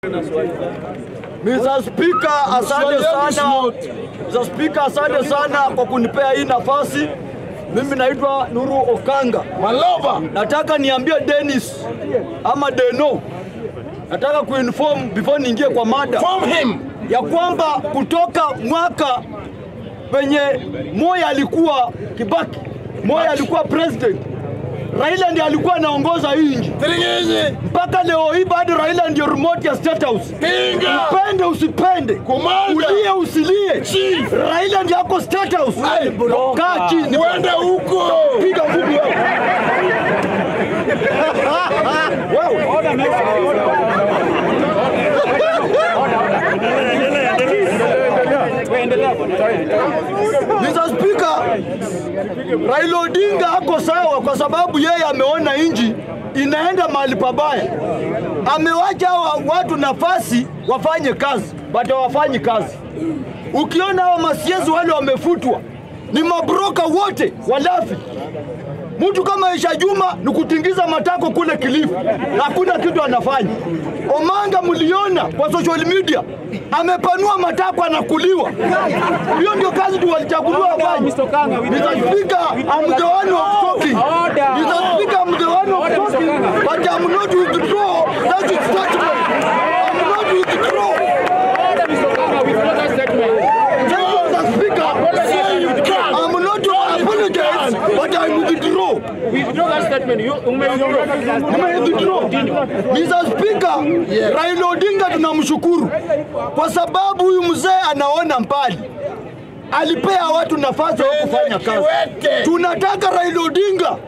Mr. Speaker, asante sana. Mr. Speaker, asante sana kwa kunipea hii nafasi. Mimi naitwa Nuru Okanga. Maloba. Nataka niambie Dennis ama Deno, nataka kuinform before niingie kwa mada Form him. ya kwamba kutoka mwaka penye Moi alikuwa Kibaki, Moi alikuwa president, Raila ndiye alikuwa anaongoza hii nchi Tiringinyi. mpaka leo hii bado Raila ndio remote ya State House. Pinga. Upende usipende, Komanda. ulie usilie, Chief. Raila ndiye ako State House. Kaa chini, Uende huko. piga ngumi wewe. Wewe. Mr. Speaker, Raila Odinga ako sawa kwa sababu yeye ameona nchi inaenda mahali pabaya. Amewacha hawa watu nafasi wafanye kazi, but hawafanyi kazi. Ukiona hawa masiezi wale wamefutwa ni mabroka wote walafi. Mtu kama Aisha Juma ni kutingiza matako kule Kilifi, na hakuna kitu anafanya. Omanga mliona kwa social media amepanua matako, anakuliwa. Hiyo ndio kazi tu walichaguliwa wafanye. Mr. Speaker, I'm the one of talking. Mr. Speaker, I'm the one of talking, but I'm not withdraw that statement. I'm not withdraw. Thank you, Mr. Speaker. I'm not to apologize, but I'm withdraw. Nimewithdraw. Mr. Speaker, Raila Odinga tunamshukuru kwa sababu huyu mzee anaona mbali, alipea watu nafasi ya kufanya kazi. Kiwete. Tunataka Raila Odinga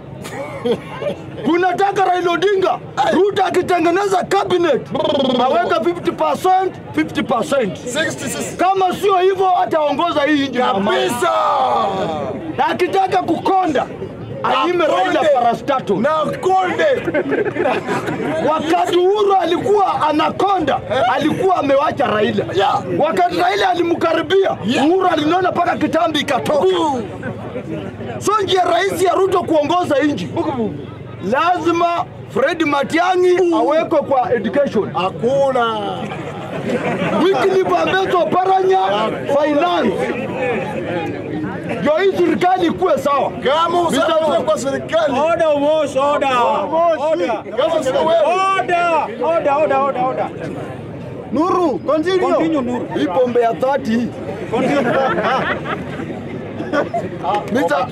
tunataka Raila Odinga Ruto akitengeneza cabinet aweka 50% 50%. 66. Kama sio hivyo ataongoza hii nchi na amani. Kabisa. na akitaka kukonda anyime Raila Akonde. parastato. Na konde. Wakati Uhuru alikuwa anakonda, alikuwa amewacha Raila. Yeah. Wakati Raila alimkaribia, Uhuru alinona mpaka kitambi ikatoka. So njia rahisi ya Ruto kuongoza nchi, lazima Fred Matiang'i awekwe kwa education, Hakuna. Wycliffe Ambeto Oparanya finance, ndio hii serikali ikuwe sawa. Kama usalama kwa serikali. Order, Mosh, order. Order. Kama sio wewe. Order. Order, order, order, order. Nuru, continue. Continue, Nuru. Hii pombe ya 30 hii. Mr.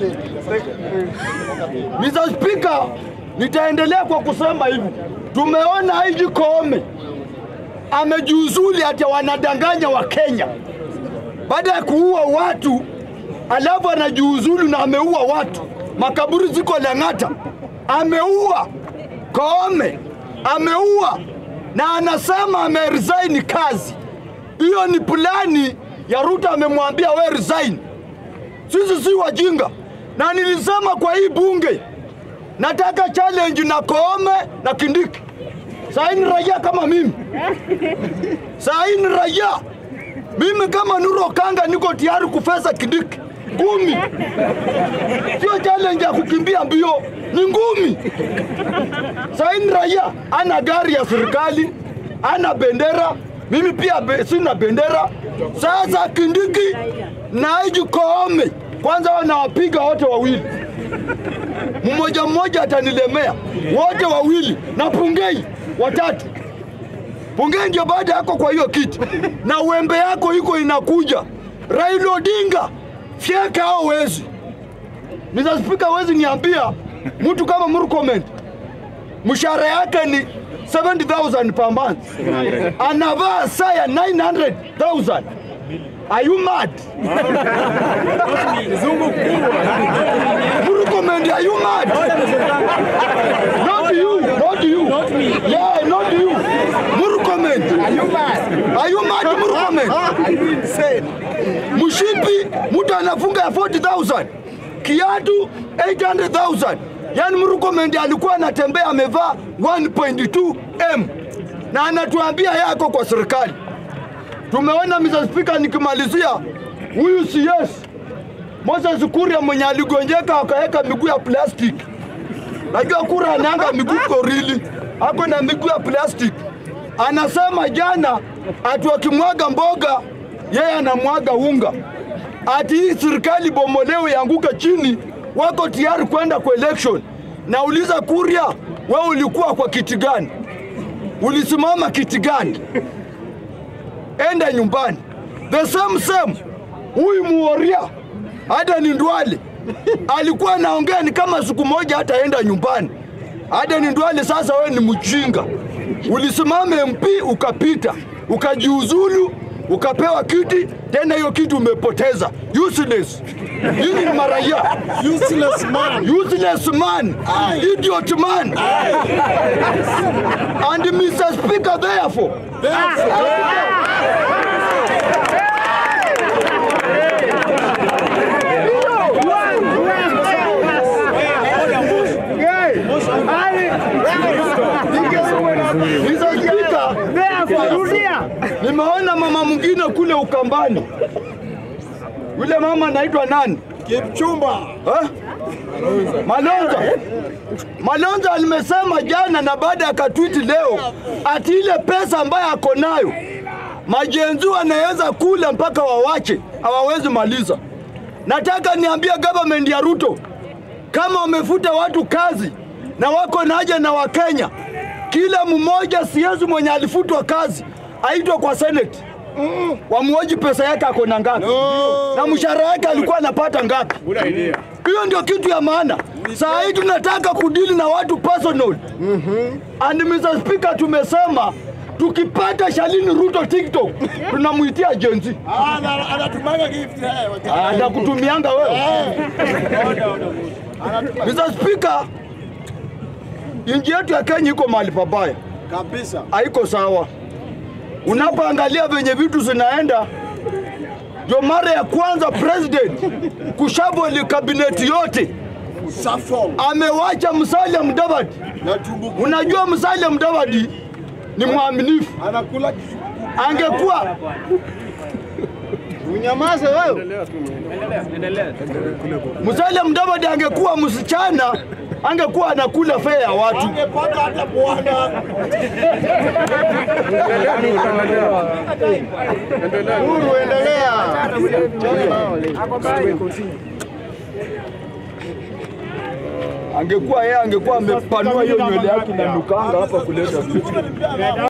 Mr. Speaker, nitaendelea kwa kusema hivi. Tumeona Haji Koome amejiuzuli ati wanadanganya wa Kenya baada ya kuua watu, alafu anajiuzulu na ameua watu. Makaburi ziko Lang'ata, ameua Koome, ameua na anasema ameresign kazi. Hiyo ni plani ya Ruto, amemwambia we resign. Sisi si wajinga, na nilisema kwa hii bunge nataka challenge na Koome na Kindiki. Saa hii ni raia kama mimi, saa hii ni raia mimi kama Nuru Okanga niko tayari kufesa Kindiki ngumi, sio challenge ya kukimbia mbio, ni ngumi. Saa hii ni raia, ana gari ya serikali, ana bendera, mimi pia be, sina bendera. Sasa Kindiki na Haji Koome kwanza wanawapiga wote wawili, mmoja mmoja atanilemea wote wawili, na Pungei watatu. Pungei ndio baada yako kwa hiyo kiti, na uembe yako iko inakuja. Raila Odinga fyeka hao wezi. Mr. Speaker, wezi niambia mtu kama Murkomen mshahara yake ni 70,000 per month, anavaa saa ya 900,000. Are you mad? Murkomen, are you mad? Not you, not you. Not me. Yeah, not you. Murkomen. Are you mad? Are you mad, Murkomen? Are you insane? Mshipi mtu anafunga ya 40,000. Kiatu 800,000. Yaani Murkomen alikuwa anatembea amevaa 1.2 M na anatuambia yako kwa serikali. Tumeona Mr. Speaker, nikimalizia huyu CS Moses Kuria mwenye aligonjeka akaweka miguu ya plastiki. Najua Kuria anaanga miguu korili, ako na miguu ya plastiki. anasema jana ati wakimwaga mboga yeye anamwaga unga, ati hii serikali bomolewe ianguke chini, wako tayari kwenda kwa election. Nauliza Kuria, wewe ulikuwa kwa kiti gani? Ulisimama kiti gani? Enda nyumbani. The same same, huyu muoria hata ni Ndwale alikuwa anaongea ni kama siku moja hataenda nyumbani. Hata ni Ndwale, sasa wewe ni mjinga, ulisimama MP ukapita, ukajiuzulu, ukapewa kiti tena, hiyo kiti umepoteza. Useless. Hii ni maraia. Useless man. Useless man, idiot man. And Mr. Speaker, therefore, Mr. Speaker, nimeona mama mwingine kule Ukambani. Yule mama anaitwa nani? Kipchumba. Eh? Malonza. Malonza alimesema jana na baada ya katwiti leo ati ile pesa ambayo ako nayo majenzi wanaweza kula mpaka wawache, hawawezi maliza. Nataka niambie government ya Ruto, kama wamefuta watu kazi na wako na haja na Wakenya, kila mmoja siezi mwenye alifutwa kazi aitwa kwa Senate wamwoji pesa yake ako na ngapi na mshahara yake alikuwa anapata ngapi. Hiyo ndio kitu ya maana. Saa hii tunataka kudili na watu personal. And Mr. Speaker, tumesema tukipata Shalini Ruto TikTok tunamwitia jenzi Ah, ana- anatumanga gift eh, wacha- anakutumianga wewe. Mr. Speaker, nchi yetu ya Kenya iko mahali pabaya, kabisa. haiko sawa. Unapoangalia venye vitu zinaenda, ndio mara ya kwanza president kushaboli kabineti yote Safol amewacha Musalia Mudavadi. na tumbu Unajua Musalia Mudavadi ni mwaminifu, anakula angekuwa unyamaze wewe. Musalia Mudavadi angekuwa msichana, angekuwa anakula fea ya watu. Angepata hata bwana. Huru endelea. Angekuwa yeye angekuwa amepanua hiyo nywele yake na nukanga hapa kuleta vitu.